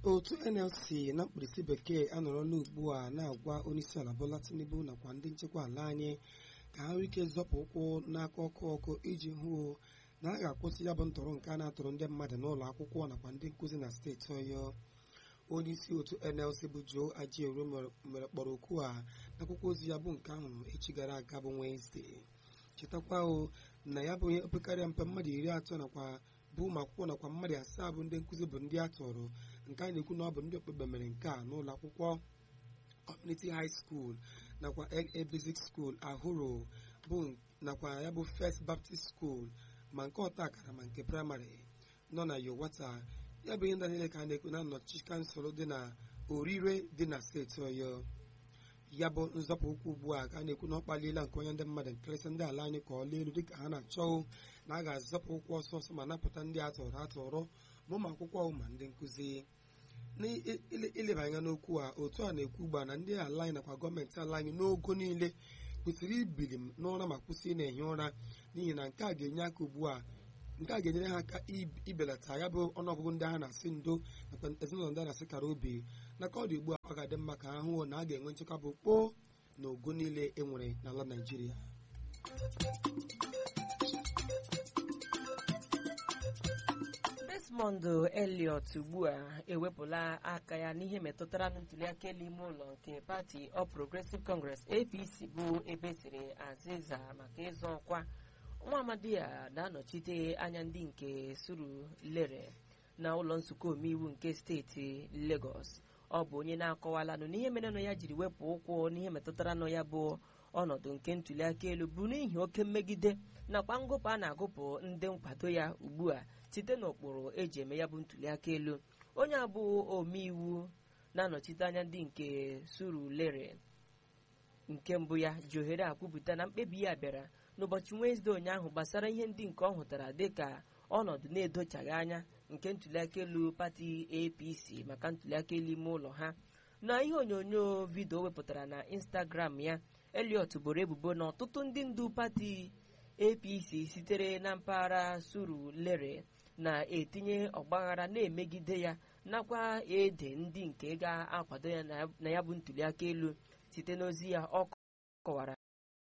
otu nlc na mkpirisi bekee anọrọla ugbu a na-agwa onyeisiala bola tinubu nakwa ndị nchekwa ala anyị ka ha nwee ike zọpụ ụkwụ n'aka ọkụ ọkụ iji hụ na a ga-akwụsị ya bụ ntọrọ nke a na-atụrụ ndị mmadụ n'ụlọ akwụkwọ nakwa ndị nkụzi na steeti ọyọ onye isi otu nlc bụ joe ajiero mere kpọrọ okwu a n'akwụkwọ ozi ya bụ nke ahụ echi gara aga bụ wenesde chetakwa o na ya bụ onye opekarịa mpe mmadụ iri atọ nakwa bụ ụmụ akwụkwọ nakwa mmadụ asaa bụ ndị nkụzi bụ ndị a tọrọ nke a na-ekwu na ọ bụ ndị okpukpe mere nke a n'ụlọ akwụkwọ community high school nakwa LA basic school ahụrụ bụ nakwa ya bụ first baptist school ma nke ọta akara ma nke praịmarị nọ na yowata ya bụ ihe ndị niile ka a na-ekwu na nnọchi kansụl dị na orire dị na steeti ọyọ ya bụ nzọpụ ụkwụ ugbu a ka a na-ekwu na ọ kpaliela nke onye ndị mmadụ nkerịsị ndị ala anyị ka ọ elu dịka ha na-achọ na a ga-azọpụ ụkwụ ọsọ ọsọ ma napụta ndị atọrọ atọrọ ma ụmụ akwụkwọ ma ndị nkụzi n'ileba anya n'okwu a otu a na-ekwu ugbu a na ndị ala anyị nakwa gọọmenti ala anyị n'ogo niile kwesịrị ibili n'ụra ma kwụsị ị na-ehi ụra n'ihi na nke a ga-enye aka ugbu a nke a ga-enyere ha aka ibelata ya bụ ọnụọgụgụ ndị ha na-asị ndo nakwa ezinụlọ ndị a na-asị kara obi na ka ọ dị ugbu a ọ ga-adị mma ka ha hụ na a ga-enwe nchekwa bụ kpoo na ogo niile e nwere n'ala Naịjirịa Desmond Elliot ugbu a ewepụla aka ya n'ihe metụtara na ntuliaka elu ime ụlọ nke pati All Progressive Congress APC bụ ebe siri azịza maka ịzọ ọkwa nwa amadi a na-anọchite anya ndị nke suru lere na ụlọ nzukọ omeiwu nke steeti Lagos ọ bụ onye na-akọwalanụ n'ihe merenụ ya jiri wepụ ụkwụ n'ihe metụtara nụ ya bụ ọnọdụ nke ntuliaka elu bụ n'ihi oke mmegide nakwa ngụpụ a na-agụpụ ndị nkwado ya ugbu a site n'ụkpụrụ eji eme ya bụ ntuliaka elu onye abụ omeiwu na-anọchite anya ndị nke suru lere nke mbụ ya ji ohere akwupụta na mkpebi ya bịara n'ụbọchị Wenesde ụnyaahụ gbasara ihe ndị nke ọ hụtara dịka ọnọdụ na-edochaghị anya nke ntuliaka elu pati APC maka ntuliaka elu ime ụlọ ha na ihe onyonyo vidio wepụtara na Instagram ya Elliot boro ebubo na ọtụtụ ndị ndu pati APC sitere na mpaghara suru lere na-etinye ọgbaghara na-emegide ya nakwa ede ndị nke ga-akwado ya na ya bụ ntuliaka elu site n'ozi ya ọ kọwara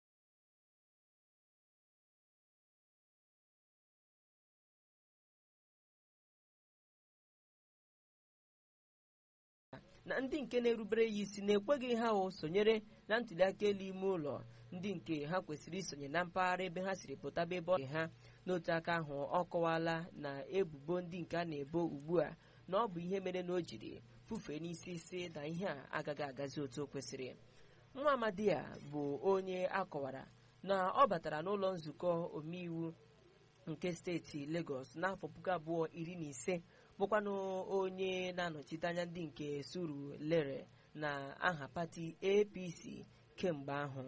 na ndị nke na-erubere ya isi na-ekweghị ha o sonyere na ntuliaka elu ime ụlọ ndị nke ha kwesịrị isonye na mpaghara ebe ha siri pụtaba ebe ọ ha n'otu aka ahụ ọ kọwala na ebubo ndị nke a na-ebo ugbu a na ọ bụ ihe mere na o jiri fufee n'isi isi na ihe a agaghị agazi otu o kwesịrị nwa amadi a bụ onye akọwara na ọ batara n'ụlọ nzukọ omeiwu nke steeti Lagos n'afọ puku abụọ iri na ise bụkwanụ onye na-anọchite anya ndị nke suru lere na aha pati APC kemgbe ahụ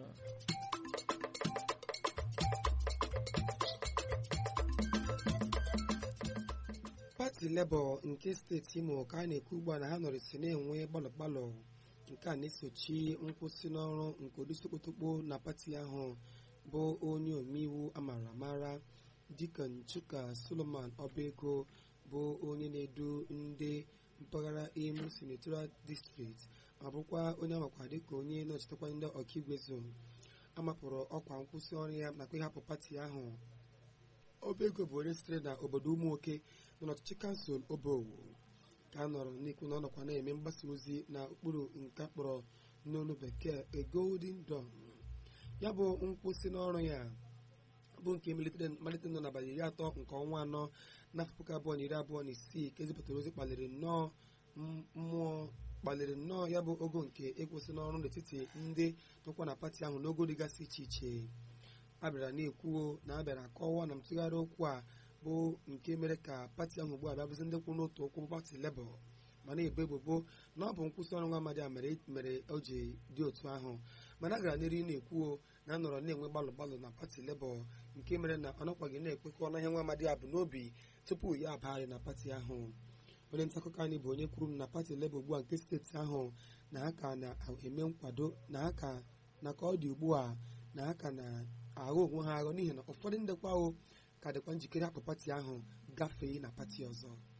pati Labour nke steeti Imo ka a na-ekwu ugbu a na ha nọrịsị na-enwe gbalọ-gbalọ nke a na-esochi nkwụsị n'ọrụ nke odisokotokpo na pati ahụ bụ onye omeiwu amara amara Deacon Chuka Solomon Obego bụ onye na-edu ndị mpaghara Imo Senatorial District ma bụkwa onye amakwa dịka onye na-echetakwa ndị ọkaigwe zon amapụrụ ọkwa nkwụsị ọrụ ya nakwa ịhapụ pati ahụ Obego bụ onye sitere na obodo ụmụnwoke nọ n'ọchịchị kansụl Obowo ka a nọrọ n'ikwu na ọ nọkwa na-eme mgbasa ozi na ụkpụrụ nke kpọrọ n'olu bekee a golden dawn ya bụ nkwụsị n'ọrụ ya bụ nke malite nọ n'abalị iri atọ nke ọnwa anọ n'afọ puku abụọ na iri abụọ na isii ka ezipụtara ozi kpaliri nnọọ mmụọ kpaliri nnọọ ya bụ ogo nke ịkwụsị n'ọrụ n'etiti ndị nọkwa na pati ahụ n'ogo dịgasị iche iche a bịara na-ekwuo na a bịara kọwaa na ntụgharị okwu a bụ nke mere ka pati ahụ ugbu a bịa bụzi ndị kwụ n'otu okwu pati Labour ma na-ebo ebubo na ọ bụ nkwụsị ọrụ nwa amadi a mere o ji dị otu ahụ mana a gara n'eri na-ekwuo na a nọrọ na-enwe gbalụ gbalụ na pati Labour nke mere na ọ nakwaghị na-ekwekọ na ihe nwa amadi a bụ n'obi tupu ya abagharị na pati ahụ onye nta akụkọ anyị bụ onye kwuru na pati Labour ugbu a nke steeti ahụ na ha ka na-eme nkwado na ha ka na ka ọ dị ugbu a na ha ka na-aghọ onwe ha aghọ n'ihi na ụfọdụ ndị kwawo ka dịkwa njikere hapụ pati ahụ gafee na pati ọzọ